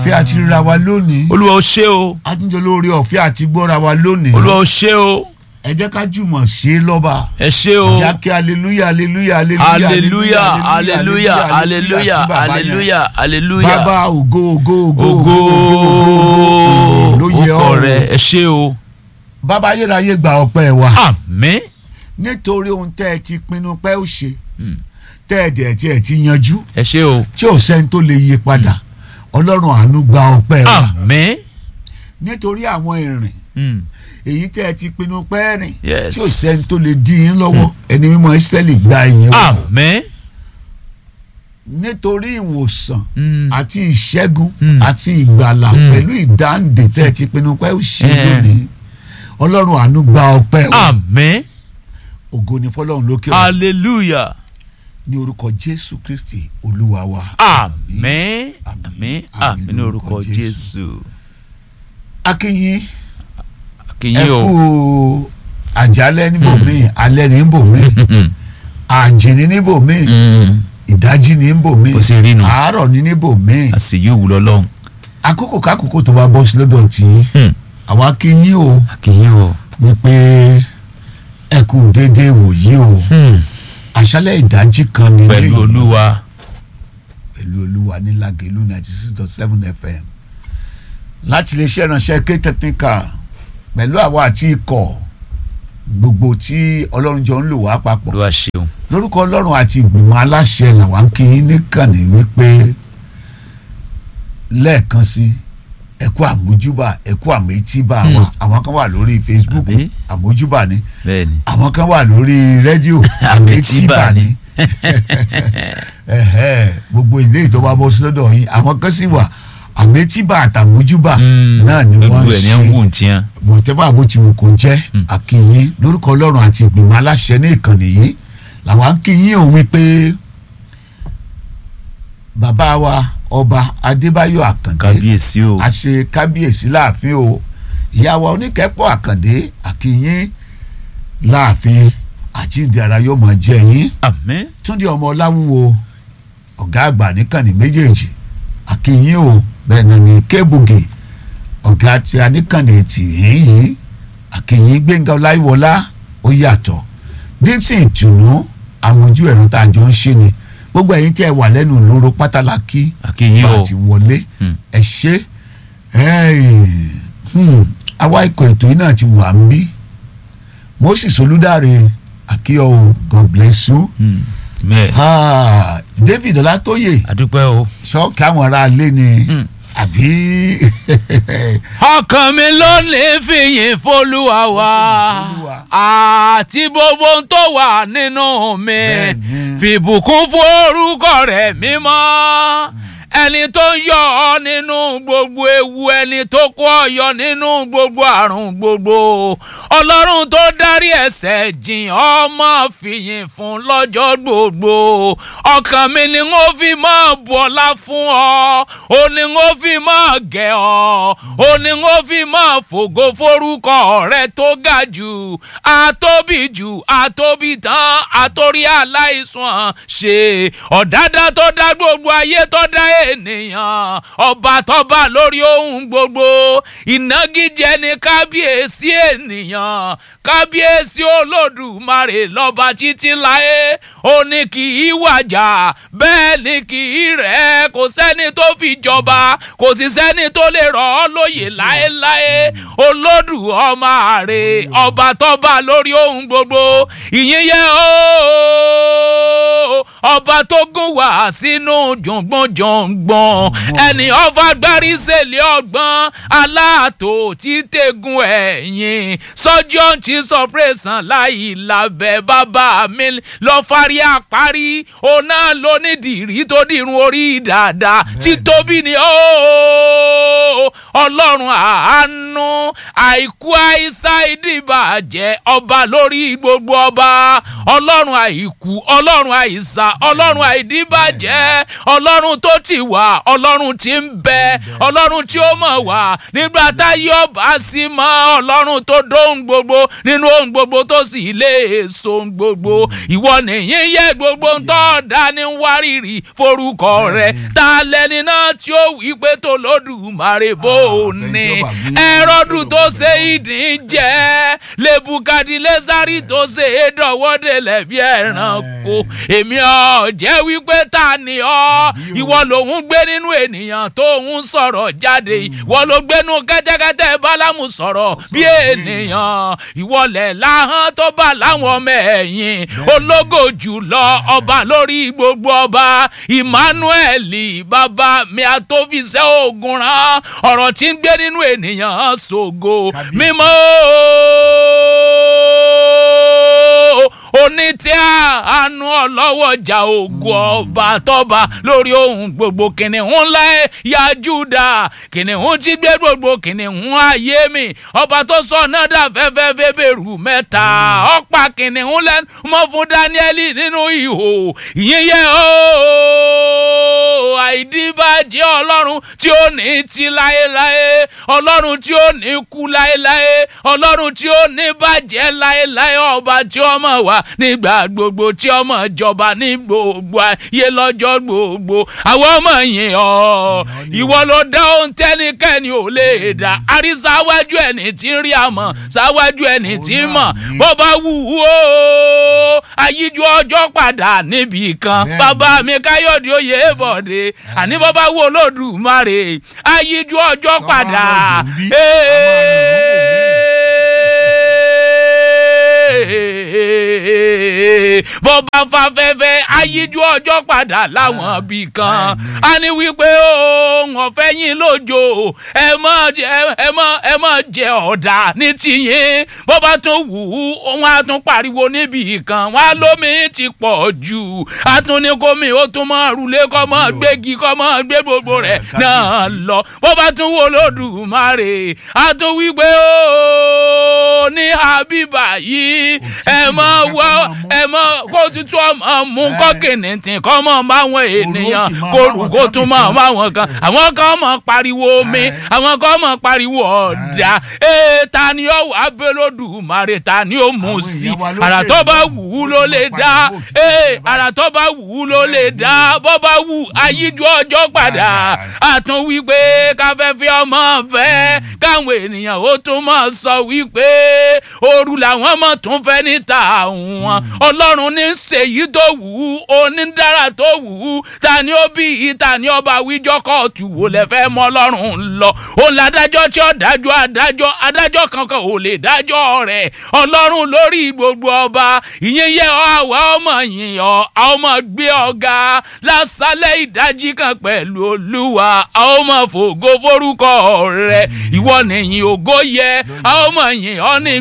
ọ̀fẹ́ àti ríra wa lónìí olúwa ó ṣé o àtúnjẹ lórí ọ̀fẹ́ àti gbọ́ra wa lónìí olúwa ó ṣé o ẹ jẹ́ ká jùmọ̀ ṣe é lọ́ba ẹ ṣé o jákè aleluya aleluya aleluya aleluya aleluya aleluya aleluya bàbá ògo ògo ògo ògo ògo ló yẹ ọkọ rẹ ọ́ ẹ ṣé o bàbá ayérayé gba ọpẹ́ wa àmín nítorí ohun tẹ́ ẹ ti pinnu pé ó ṣe Mm. tẹ́ ẹ dẹ̀ tí ẹ ti yanjú ẹ ṣé o tí ò sẹ́ni tó lè yí padà ọlọ́run àánú gba ọpẹ́ wa àmín nítorí àwọn ìrìn Mm. èyí tẹ́ ẹ ti pinnu pé rìn Yes. tí ò sẹ́ni tó lè dí yín lọ́wọ́ ẹni mímọ́ Ísírẹ́lì gba ìyìn wa àmín nítorí ìwòsàn Mm. àti ìṣẹ́gun Mm. àti ìgbàlà Mm. pẹ̀lú ìdáǹdè tẹ́ ẹ ti pinnu pé ó ṣe Eh. lónìí ọlọ́run àánú gba ọpẹ́ wa àmín ògo ni fọlọ́run lókè ọ̀run hallelujah ní orúkọ Jésù Kristi olúwa wa. àmín àmín àmín ní orúkọ jésù akínyìn ẹ kìyìn o kú àjálẹ́ níbòmíì alẹ́ níbòmíì àjìní níbòmíì Mm. ìdájí níbòmíì Bó ṣe rí nu. àárọ̀ ní níbòmíì àṣeyí òwúlọ lọ́hùn àkókò kákòókò tó bá bọ́ sí lọ́dọ̀ tí àwa akínyìn o kìyìn o wípé ẹ kú déédéé wòyí o àṣálẹ́ ìdájí kan ní pẹ̀lú eléyìí. olúwa pẹ̀lú olúwa ní Lágelú ninety six dot seven fm láti lè ṣe ìránṣẹ́ ké technical pẹ̀lú àwa àti ikọ̀ gbogbo tí ọlọ́run jọ ń lò wá papọ̀ olúwa ṣeun lórúkọ ọlọ́run àti ìgbìmọ̀ aláṣẹ làwa ń kí yín níkànnì wípé lẹ́ẹ̀kan sí ẹ̀kú àmójúbà ẹ̀kú àmẹ́tíbà wa àwọn kan wà lórí Facebook Àbí? àmójúbà ni bẹ́ẹ̀ni àwọn kan wà lórí rédíò Àmẹ́tíbà ni. Ẹ̀hẹ́, gbogbo ilé ìtọ́ba bọ́ sí lọ́dọ̀ yín àwọn kan sì wà àmẹ́tíbà àtàmójúbà náà ni wọ́n gbogbo ń ẹ̀ ní ń ṣe wù tiẹ̀ bòtẹ́fà bó ti wù kó jẹ́ àkìyìn lórúkọ ọlọ́run àti ìgbìmọ̀ aláṣẹ ní ìkànnì yìí làwọn akìyìn ò wí pé bàbá wa ọba adébáyọ̀ àkàndé kábíyèsí o àṣe kábíyèsí láàfin o ìyá wa oníkẹ́pọ̀ àkàndé àkìyìn láàfin àjíǹde ara yóò máa jẹ yín àmín túndé ọmọ ọláwúwo ọ̀gá àgbà níkànnì méjèèjì àkìyìn o bẹ́ẹ̀ náà ní kébùgì ọ̀gá tí a níkànnì tìyín yìí àkìyìn gbẹ̀ngà ọláyíwọlá ó yàtọ̀ dixon ìtùnú àmójú ẹ̀rọ tá a jọ ń ṣe ni gbogbo ẹ̀yin tí ẹ wà lẹ́nu lóró pátálákì àkìyìn bá o a ti wọlé Hmm. ẹ ṣe àwa ikọ̀ ètò yìí náà ti wà ń bí moses olùdarí àkíyọ̀ o god bless you Mm. bẹ́ẹ̀ Ah, david ọlátóyè adúpẹ́ o. ṣọ́ọ̀kì àwọn ará ilé ni Hmm. àbí ọkàn mi ló ní fìyìn fọlúwa wa Olúwa. àti gbogbo ohun tó wà nínú mi Bẹ́ẹ̀ni. fìbùkún fún orúkọ rẹ̀ mímọ́ ẹni tó ń yọ ọ nínú gbogbo ewu ẹni tó kó ọ yọ nínú gbogbo àrùn gbogbo ọlọ́run tó dárí ẹ̀ṣẹ̀ jìn ọmọ fìyìn fún lọ́jọ́ gbogbo ọkàn mi ni wọ́n fi máa bọ̀lá fún ọ ó ní wọ́n fi máa gẹ̀ ọ́ ó ní wọ́n fi máa fògo forúkọ rẹ tó ga jù àtóbi jù àtóbi tán àtórí aláìsàn ṣe ọ̀dádá tó dá gbogbo ayé tó dá ènìyàn ọba tọba lórí ohun gbogbo ìnagijẹ ni kábíyèsí ènìyàn kábíyèsí olódùmarè lọ́ba títí láé ó ní kì í wàjà bẹ́ẹ̀ ni kì í rẹ̀ kò sẹ́ni tó fi jọba kò sì sẹ́ni tó lè rọ̀ ọ́ lóyè láéláé olódù ọmọ àrè ọba tọba lórí ohun gbogbo ìyìn yẹ ooo ọba tó gún wá sínú jọ̀ngbọ̀njọ̀ngbọ̀n ẹni ọba gbárí sẹ́lẹ̀ ọgbọ́n aláàtò tí tẹ̀gùn ẹ̀yìn sọ́jọ́ ti sọpẹ́sàn láì lábẹ́ bàbá mi lọ fárí àparí òun náà ló ní dìrí tó dìrun orí dáadáa títóbi ni ooo ọlọ́run àánú àìkú àìsà ìdìbàjẹ́ ọba lórí gbogbo ọba ọlọ́run àìkú ọlọ́run àìsà ọlọ́run àìdìbàjẹ́ ọlọ́run tó ti wà ọlọ́run tí ń bẹ ọlọ́run tí ó mọ̀ wá nígbà táyé ọba sí mọ́ ọlọ́run tó dóhùn gbogbo nínú ohun gbogbo tó sì lè so ohun gbogbo ìwọ nìyí yẹ gbogbo ń tọ́ dání wárìrì forúkọ rẹ ta lẹni náà tí ó wí pé tó lódùmarè bò ó ní ẹrọdù tó ṣe ìdín jẹ lebukadilesari tó ṣe é dọwọ́dẹ̀lẹ̀ bí ẹranko èmi ọ̀ jẹ́ wípé ta ni ọ́ ìwọ lòun gbé nínú ènìyàn tó ń sọ̀rọ̀ jáde ìwọ ló gbénú kẹ́tẹ́kẹ́tẹ́ bálámù sọ̀rọ̀ bí ènìyàn ìwọlẹ̀ láhán tó bá láwọn ọmọ ẹ̀yìn ológo jùlọ ọba lórí gbogbo ọba emmanuel bàbá mi àtòfisẹ́ ogun rán ọ̀rọ̀ tí ń gbé nínú ènìyàn ṣògo mímọ́ onítẹ̀ àánú ọlọ́wọ́jà ògùn ọba tọ́ba lórí ohun gbogbo kìnìún ńlá ya júdà kìnìún tí gbé gbogbo kìnìún ayé mi ọba tó sọ náà dà fẹ́fẹ́ fẹ́bẹ̀rù mẹ́ta ọ̀pá kìnìún lẹ́nu mọ́ fún dáníẹ́lì nínú ihò ìyẹn yẹ ooo àìdíbàjẹ́ ọlọ́run tí ó ní ti láéláé ọlọ́run tí ó ní kú láéláé ọlọ́run tí ó ní bàjẹ́ láéláé ọba tí ó mọ̀ wá nígbà gbogbo tí ọmọ ìjọba ní gbogbo ayé lọ́jọ́ gbogbo àwọn ọmọ yìí ọ́ ìwọ ló dá ohun tẹ́nikẹ́ni ò lè dá àrí sáwájú ẹni tí ń rí àmọ́ sáwájú ẹni tí ń mọ̀ bó bá wù ú o ayíjú ọjọ́ padà níbì kan bàbá mi káyọ̀dé oyè bọ̀dé àní bó bá wù olódùmarè ayíjú ọjọ́ padà. bó bá fa fẹ́fẹ́ ayíjú ọjọ́ padà láwọn ibì kan a ní wípé ohun ọ̀fẹ́ yín lójó ẹ mọ̀ ẹ mọ̀ ẹ mọ̀ jẹ ọ̀dà ní tìyín bó bá tún wù ú wọn á tún pariwo níbì kan wọn á lómi ti pọ̀ jù á tún ní kómi ó tún mọ̀ rúlé kọ́ mọ̀ gbégi kọ́ mọ̀ gbé gbogbo rẹ̀ náà lọ bó bá tún wò lódùmarè á tún wípé ó ní àbíbà yìí ẹ mọ̀ wọ́ ẹ mọ̀ kó tutù ọmọ mú kọ́kìnì tì kọ́ mọ̀ máwọn ènìyàn kó rù kó tún mọ̀ máwọn kan àwọn kan mọ̀ pariwo omi àwọn kan mọ̀ pariwo ọ̀dà ee ta ni ó wà bẹ́lódùmarè ta ni ó mú sí àrà tó bá wù ú ló lè dá ee àrà tó bá wù ú ló lè dá bó bá wù ayíjú ọjọ́ padà àtún wípé káfẹ́fẹ́ ọmọ fẹ́ káwọn ènìyàn ó tún mọ̀ sọ wípé ooru làwọn mọ̀ tún fẹ́ níta àwọn ọlọ́run ní ṣèyí tó wù ú onídàrá tó wù ú ta ni ó bí i ta ni ọba wíjọ́ kóòtù wò lẹ fẹ́ mọ́ ọlọ́run lọ òun làdájọ́ tí ó dájọ́ adájọ́ adájọ́ kankan ò lè dájọ́ rẹ̀ ọlọ́run lórí gbogbo ọba ìyẹn yẹ àwa ọmọ yìnyín ọ ọmọ gbé ọ̀gá lásàlẹ̀ ìdájí kan pẹ̀lú olúwa ọmọ fògo forúkọ rẹ̀ ìwọ nìyí ògo yẹ ọmọ yìnyín ọ ní.